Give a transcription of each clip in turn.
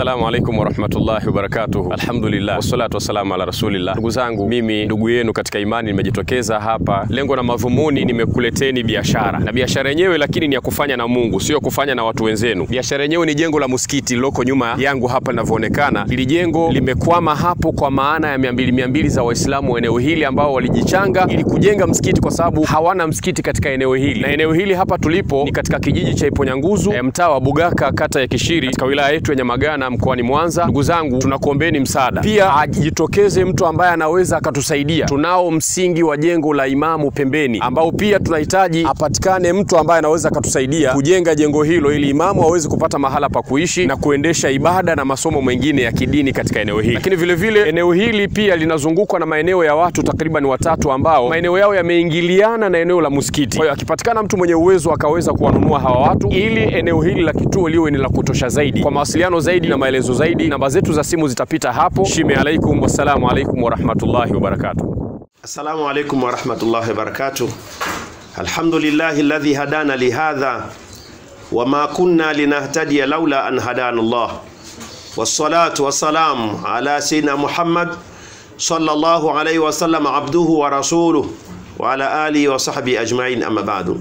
Assalamu alaikum warahmatullahi wabarakatuh. Alhamdulillah wassalatu wassalamu ala rasulillah. Ndugu zangu, mimi ndugu yenu katika imani nimejitokeza hapa, lengo na madhumuni nimekuleteni biashara, na biashara yenyewe lakini ni ya kufanya na Mungu, sio kufanya na watu wenzenu. Biashara yenyewe ni jengo la msikiti liloko nyuma yangu hapa linavyoonekana. Hili jengo limekwama hapo kwa maana ya mia mbili mia mbili za Waislamu wa eneo hili ambao walijichanga ili kujenga msikiti, kwa sababu hawana msikiti katika eneo hili, na eneo hili hapa tulipo ni katika kijiji cha Iponyanguzu, eh, mtaa wa Bugaka, kata ya Kishiri, katika wilaya yetu ya Nyamagana mkoani Mwanza. Ndugu zangu, tunakuombeni msaada, pia ajitokeze mtu ambaye anaweza akatusaidia. Tunao msingi wa jengo la Imamu pembeni, ambao pia tunahitaji apatikane mtu ambaye anaweza akatusaidia kujenga jengo hilo, ili Imamu aweze kupata mahala pa kuishi na kuendesha ibada na masomo mengine ya kidini katika eneo hili. Lakini vile vile eneo hili pia linazungukwa na maeneo ya watu takriban watatu ambao maeneo yao yameingiliana na eneo la msikiti. Kwa hiyo akipatikana mtu mwenye uwezo akaweza kuwanunua hawa watu, ili eneo hili la kituo liwe ni la kutosha zaidi. Kwa mawasiliano zaidi na maelezo zaidi, namba zetu za simu zitapita hapo. Shime alaikum, wassalamu alaikum warahmatullahi wabarakatuh. Assalamu alaikum warahmatullahi wabarakatuh. Alhamdulillahi alladhi hadana lihadha wama kunna linahtadiya laula an hadana Allah wassalatu wassalamu ala sayyidina Muhammad sallallahu alayhi wasallam abduhu wa rasuluh wa ala alihi wa sahbihi ajma'in amma ba'du.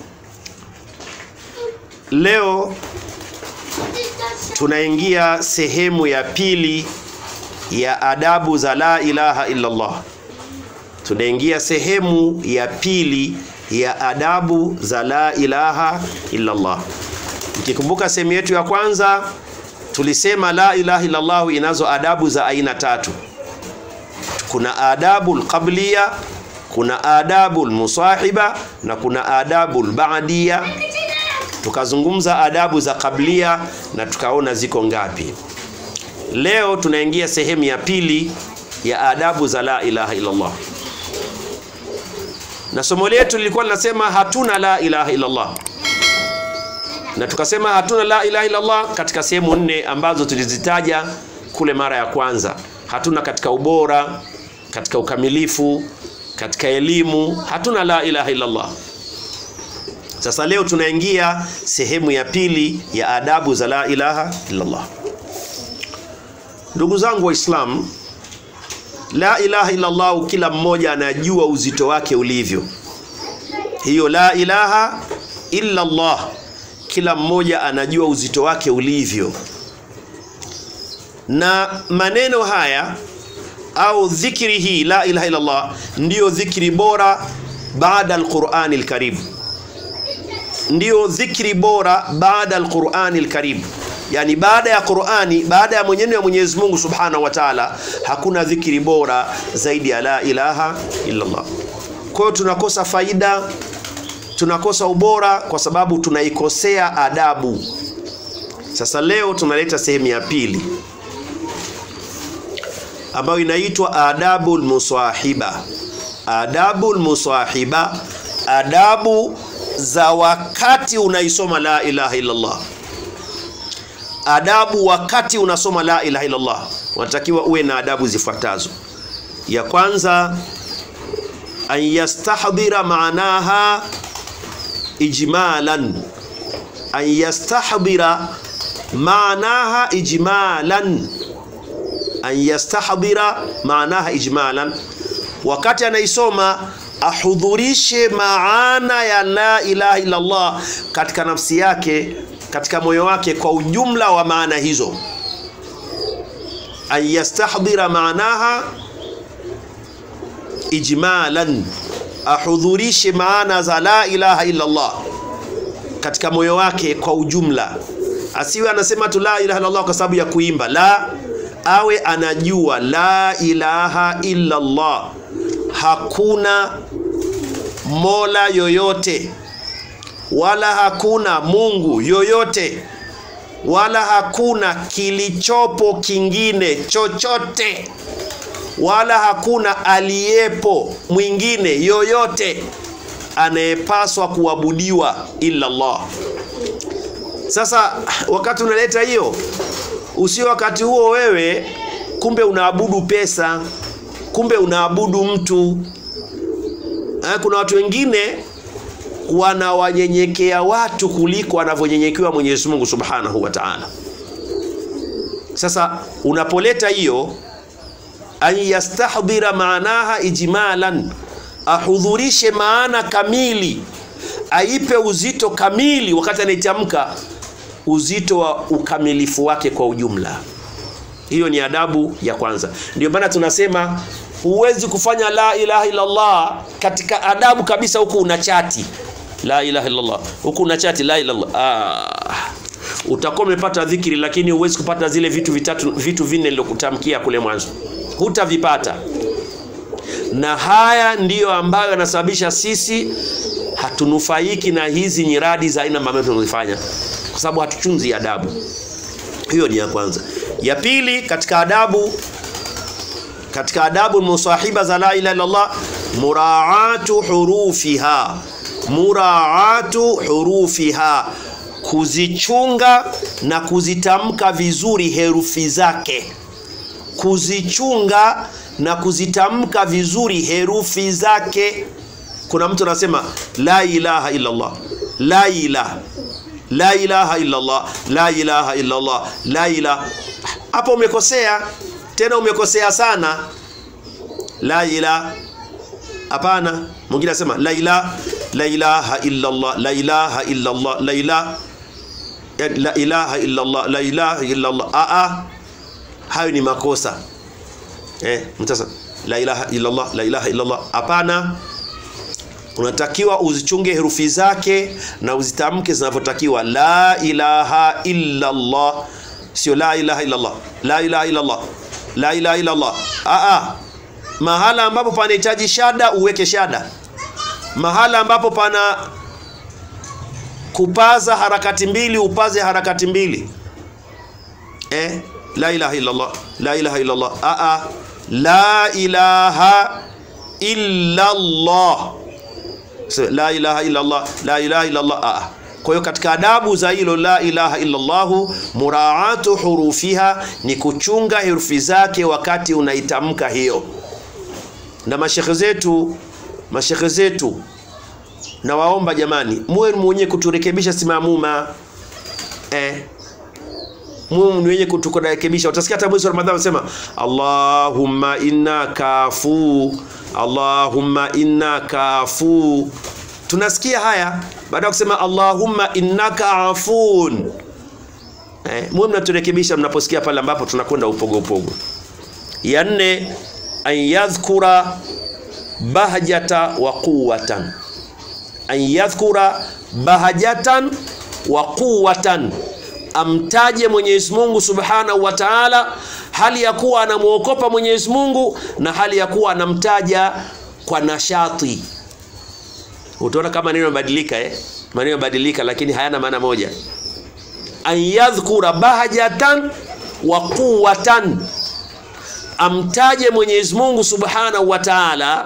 Leo tunaingia sehemu ya pili ya adabu za la ilaha illa Allah. Tunaingia sehemu ya pili ya adabu za la ilaha illa Allah. Mkikumbuka sehemu yetu ya kwanza tulisema la ilaha illa Allah inazo adabu za aina tatu. Kuna adabu alqabliya, kuna adabu almusahiba na kuna adabu alba'diya. Tukazungumza adabu za kablia na tukaona ziko ngapi. Leo tunaingia sehemu ya pili ya adabu za la ilaha illa Allah na somo letu lilikuwa linasema hatuna la ilaha illa Allah, na tukasema hatuna la ilaha illa Allah katika sehemu nne ambazo tulizitaja kule mara ya kwanza. Hatuna katika ubora, katika ukamilifu, katika elimu, hatuna la ilaha illa Allah. Sasa leo tunaingia sehemu ya pili ya adabu za la ilaha illa Allah. Ndugu zangu Waislamu, la ilaha illa Allah, kila mmoja anajua uzito wake ulivyo. Hiyo la ilaha illa Allah, kila mmoja anajua uzito wake ulivyo, na maneno haya au dhikri hii la ilaha illa Allah ndiyo dhikri bora baada alqurani alkarim, ndiyo dhikri bora baada alqurani alkarim yani baada ya Qur'ani, baada ya mwenyewe ya Mwenyezi Mungu Subhanahu wa Ta'ala, hakuna dhikri bora zaidi ya la ilaha illa Allah. Kwa hiyo tunakosa faida, tunakosa ubora kwa sababu tunaikosea adabu. Sasa leo tunaleta sehemu ya pili ambayo inaitwa adabul musahiba. Adabul musahiba, adabu za wakati unaisoma la ilaha illa Allah adabu wakati unasoma la ilaha illallah, unatakiwa uwe na adabu zifuatazo. Ya kwanza, an yastahdhira maanaha ijmalan, an yastahdhira maanaha ijmalan, an yastahdhira maanaha ijmalan, wakati anaisoma ahudhurishe maana ya la ilaha illallah katika nafsi yake katika moyo wake kwa ujumla wa maana hizo, an yastahdhira maanaha ijmalan, ahudhurishe maana za la ilaha illa Allah katika moyo wake kwa ujumla. Asiwe anasema tu la ilaha illa Allah kwa sababu ya kuimba, la, awe anajua la ilaha illa Allah, hakuna mola yoyote wala hakuna Mungu yoyote wala hakuna kilichopo kingine chochote wala hakuna aliyepo mwingine yoyote anayepaswa kuabudiwa illa Allah. Sasa wakati unaleta hiyo, usio wakati huo wewe kumbe unaabudu pesa, kumbe unaabudu mtu. Kuna watu wengine wanawanyenyekea watu kuliko anavyonyenyekewa Mwenyezi Mungu Subhanahu wa Ta'ala. Sasa unapoleta hiyo an yastahdhira maanaha ijmalan, ahudhurishe maana kamili, aipe uzito kamili wakati anaitamka, uzito wa ukamilifu wake kwa ujumla. Hiyo ni adabu ya kwanza. Ndio maana tunasema huwezi kufanya la ilaha illallah katika adabu kabisa, huku una chati la ilaha illallah, huku una chati la ilaha illallah. Ah, utakuwa umepata dhikri, lakini huwezi kupata zile vitu vitatu, vitu vinne nilokutamkia kule mwanzo, hutavipata. Na haya ndiyo ambayo yanasababisha sisi hatunufaiki na hizi nyiradi za aina ambazo tunazifanya, kwa sababu hatuchunzi adabu. Hiyo ni ya kwanza. Ya pili katika adabu katika adabu musahiba za la ilaha illallah muraatu hurufiha, muraatu hurufiha, kuzichunga na kuzitamka vizuri herufi zake, kuzichunga na kuzitamka vizuri herufi zake. Kuna mtu anasema la ilaha illallah, la ilaha la ilaha illallah, la ilaha illallah, la ilaha. Hapo umekosea tena, umekosea sana. La ilaha, hapana. Mwingine anasema la ilaha, la ilaha illallah, la ilaha illallah, la ilaha la ilaha illallah, la ilaha illallah. A a, hayo ni makosa eh. Mtasa la ilaha illallah, la ilaha illallah, hapana unatakiwa uzichunge herufi zake na uzitamke zinavyotakiwa. La ilaha illa Allah, sio la ilaha illa Allah, la ilaha illa Allah, la ilaha illa Allah. Aa, mahala ambapo panahitaji shada uweke shada, mahala ambapo pana kupaza harakati mbili upaze harakati mbili. Eh, la ilaha illa Allah, la ilaha illa Allah. Aa, la ilaha illa Allah la ilaha illa Allah, la ilaha illa Allah. Ah, kwa hiyo katika adabu za hilo la ilaha illa Allah, muraatu hurufiha ni kuchunga herufi zake wakati unaitamka hiyo. Na mashekhe zetu, mashekhe zetu, nawaomba jamani, muwe mwenye kuturekebisha simamuma eh muwe mwenye kuturekebisha. Utasikia hata mwezi wa Ramadhani wanasema Allahumma innaka afu Allahumma innaka afu. Tunasikia haya baada ya kusema Allahumma innaka afun. Eh, muwe mnaturekebisha mnaposikia pale ambapo tunakwenda upogo upogo. Ya nne, an yadhkura bahjata wa quwwatan, an yadhkura bahjatan wa quwwatan, amtaje Mwenyezi Mungu Subhanahu wa Ta'ala hali ya kuwa anamwokopa Mwenyezi Mungu na hali ya kuwa anamtaja kwa nashati. Utaona kama maneno yamebadilika eh? Maneno yamebadilika lakini hayana maana moja. An yadhkura bahjatan wa quwwatan, amtaje Mwenyezi Mungu Subhanahu wa Ta'ala,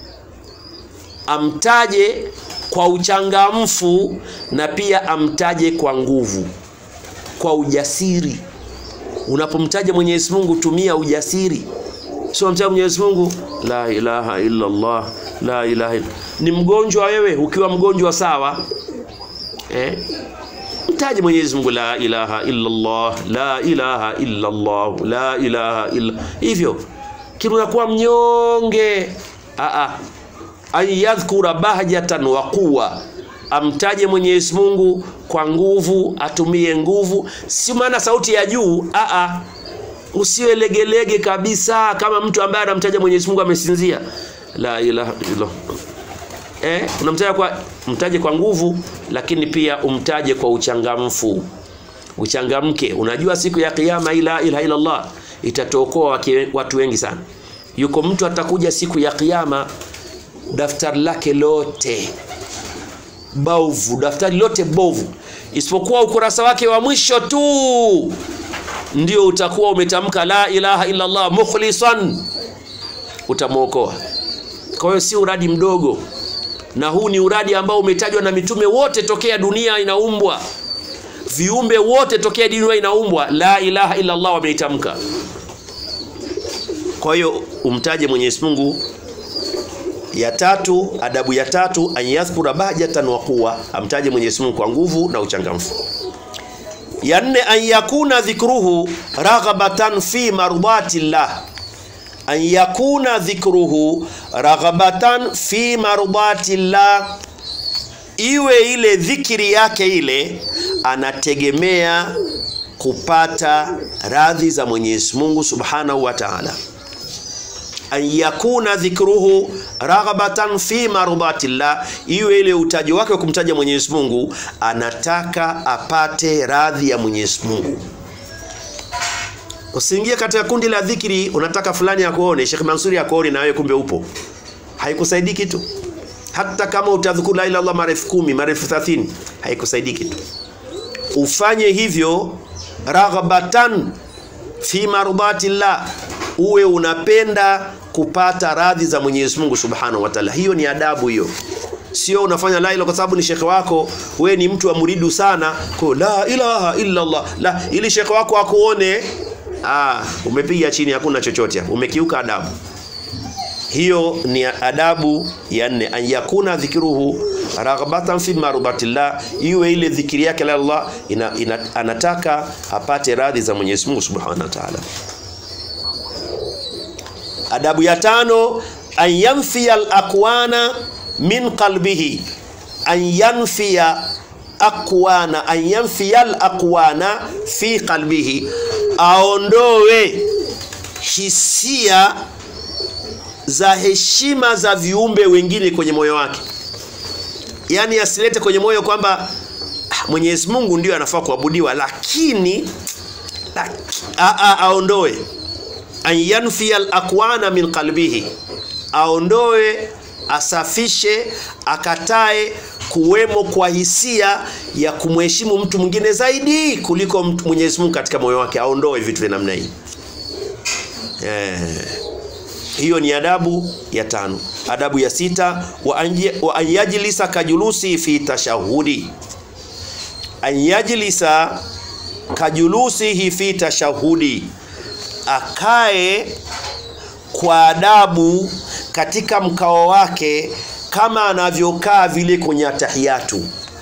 amtaje kwa uchangamfu na pia amtaje kwa nguvu, kwa ujasiri Unapomtaja Mwenyezi Mungu tumia ujasiri, sio mtaja Mwenyezi Mungu la ilaha illa Allah, la ilaha illa. Ni mgonjwa wewe, ukiwa mgonjwa sawa, eh, mtaje Mwenyezi Mungu la ilaha illa Allah, la ilaha illa Allah, la ilaha illa hivyo, kila unakuwa mnyonge. A a, an yadhkura bahjatan wa quwwa amtaje Mwenyezi Mungu kwa nguvu, atumie nguvu, si maana sauti ya juu. A, usiwe legelege kabisa, kama mtu ambaye anamtaja Mwenyezi Mungu amesinzia. La ilaha illa eh, unamtaja kwa mtaje kwa nguvu, lakini pia umtaje kwa uchangamfu, uchangamke. Unajua siku ya Kiyama ila ilaha illa Allah itatokoa watu wengi sana. Yuko mtu atakuja siku ya Kiyama, daftari lake lote bovu, daftari lote bovu, isipokuwa ukurasa wake wa mwisho tu ndio utakuwa umetamka la ilaha illa Allah mukhlisan, utamwokoa. Kwa hiyo si uradi mdogo, na huu ni uradi ambao umetajwa na mitume wote tokea dunia inaumbwa, viumbe wote tokea dunia inaumbwa, la ilaha illa Allah wameitamka. Kwa hiyo umtaje Mwenyezi Mungu ya tatu, adabu ya tatu, an yadhkura bahjatan wa quwwa, amtaje Mwenyezi Mungu kwa nguvu na uchangamfu. ya nne an yakuna dhikruhu raghabatan fi mardati llah an yakuna dhikruhu raghabatan fi mardati llah iwe ile dhikiri yake ile anategemea kupata radhi za Mwenyezi Mungu Subhanahu wa Ta'ala an yakuna dhikruhu raghabatan fi mardatillah, iwe ile utaji wake wa kumtaja Mwenyezi Mungu anataka apate radhi ya Mwenyezi Mungu. Usiingie katika kundi la dhikri, unataka fulani akuone, Sheikh Mansuri akuone na wewe kumbe upo, haikusaidii kitu. Hata kama utadhukuru la ilaha illallah mara elfu kumi mara elfu thelathini haikusaidii kitu. Ufanye hivyo raghabatan fi mardatillah uwe unapenda kupata radhi za Mwenyezi Mungu Subhanahu wa Ta'ala. Hiyo ni adabu hiyo. Sio unafanya la ilaha kwa sababu ni shekhe wako, we ni mtu wa muridu sana, kwa la ilaha illa Allah. La ili shekhe wako akuone, ah, umepiga chini hakuna chochote hapo. Umekiuka adabu. Hiyo ni adabu ya nne, an yakuna dhikruhu raghbatan fi marubatillah, iwe ile dhikiri yake la Allah ina, ina, anataka apate radhi za Mwenyezi Mungu Subhanahu wa Ta'ala. Adabu ya tano an yanfiya al-aqwana min qalbihi, an yanfiya aqwana, an yanfiya al-aqwana fi qalbihi, aondoe hisia za heshima za viumbe wengine kwenye moyo wake, yaani asilete kwenye moyo kwamba "Ah, Mwenyezi Mungu ndio anafaa kuabudiwa, lakini laki, a, a, aondoe an yanfiya al-aqwana min qalbihi, aondoe asafishe, akatae kuwemo kwa hisia ya kumheshimu mtu mwingine zaidi kuliko mtu- Mwenyezi Mungu katika moyo wake, aondoe vitu vya namna hii eh. Hiyo ni adabu ya tano. Adabu ya sita, wa an wa an yajlisa kajulusi fi tashahudi, an yajlisa kajulusihi fi tashahudi, akae kwa adabu katika mkao wake kama anavyokaa vile kwenye atahiyatu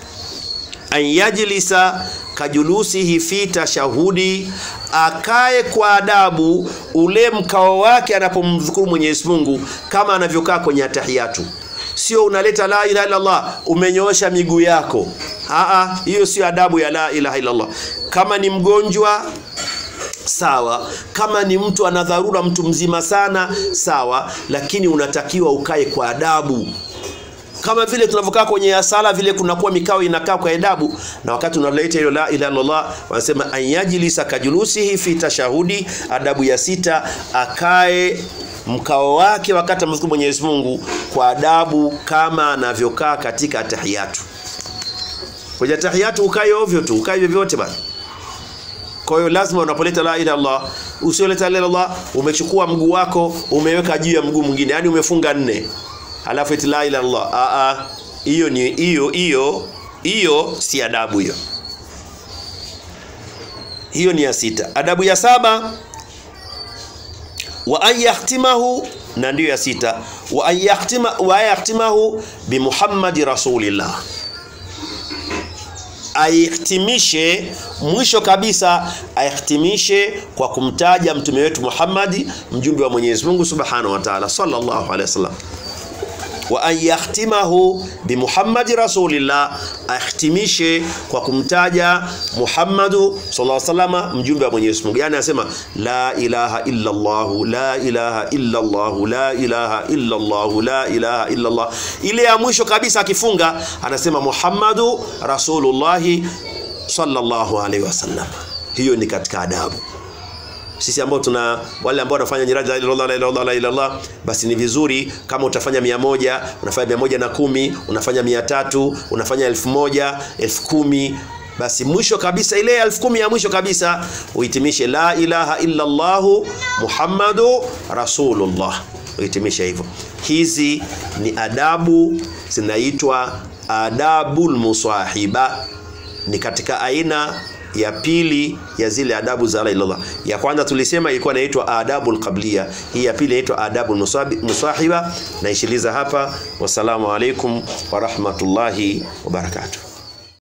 an yajlisa kajulusihi fi tashahudi, akae kwa adabu ule mkao wake anapomdhukuru Mwenyezi Mungu kama anavyokaa kwenye atahiyatu. Sio unaleta la ilaha illa Allah umenyoosha miguu yako. Aa, hiyo sio adabu ya la ilaha illa Allah. Kama ni mgonjwa sawa, kama ni mtu ana dharura, mtu mzima sana sawa, lakini unatakiwa ukae kwa adabu kama vile tunavyokaa kwenye sala vile kunakuwa mikao inakaa kwa adabu, na wakati unaleta hilo la ilaha illallah, wanasema anyajlisa kajulusihi fi tashahudi. Adabu ya sita, akae mkao wake wakati amzukuru Mwenyezi Mungu kwa adabu kama anavyokaa katika atahiyatu. Kwenye atahiyatu ukae ovyo tu, ukae vyovyote bana. Kwa hiyo lazima unapoleta la ilaha illallah, usioleta la ilaha illallah, umechukua mguu wako umeweka juu ya mguu mwingine, yani umefunga nne alafu eti la ilaha illallah. A a, hiyo ni hiyo hiyo hiyo si adabu hiyo. Hiyo ni ya sita. Adabu ya saba wa an yahtimahu, na ndiyo ya sita, wa an yahtima wa an yahtimahu bi Muhammadi rasulillah, aihtimishe mwisho kabisa, aihtimishe kwa kumtaja mtume wetu Muhammadi, mjumbe wa Mwenyezi Mungu Subhanahu wa Ta'ala, sallallahu alaihi wasallam wa an yahtimahu bi Muhammadi rasulillah, ahtimishe kwa kumtaja Muhammadu sallallahu alaihi wasallam, mjumbe wa Mwenyezi Mungu. Yani anasema la ilaha illa Allah, la ilaha illa Allah, la ilaha illa Allah, la ilaha illa Allah. Ile ya mwisho kabisa akifunga anasema Muhammadu rasulullahi sallallahu alaihi wasallam. Hiyo ni katika adabu sisi ambao tuna wale ambao wanafanya nyiraji la ilaha illallah, la ilaha illallah, la ilaha illallah, basi ni vizuri kama utafanya mia moja unafanya mia moja na kumi unafanya mia tatu unafanya elfu moja elfu kumi basi mwisho kabisa ile elfu kumi ya mwisho kabisa uhitimishe la ilaha illallahu muhammadu rasulullah uhitimishe hivyo hizi ni adabu zinaitwa adabul musahiba ni katika aina ya pili ya zile adabu za la ilaha illallah. Ya kwanza tulisema ilikuwa inaitwa adabul qabliya, hii ya pili inaitwa adabul musabi- musahiba. Naishiliza hapa. Wassalamu alaikum wa rahmatullahi wa barakatuh.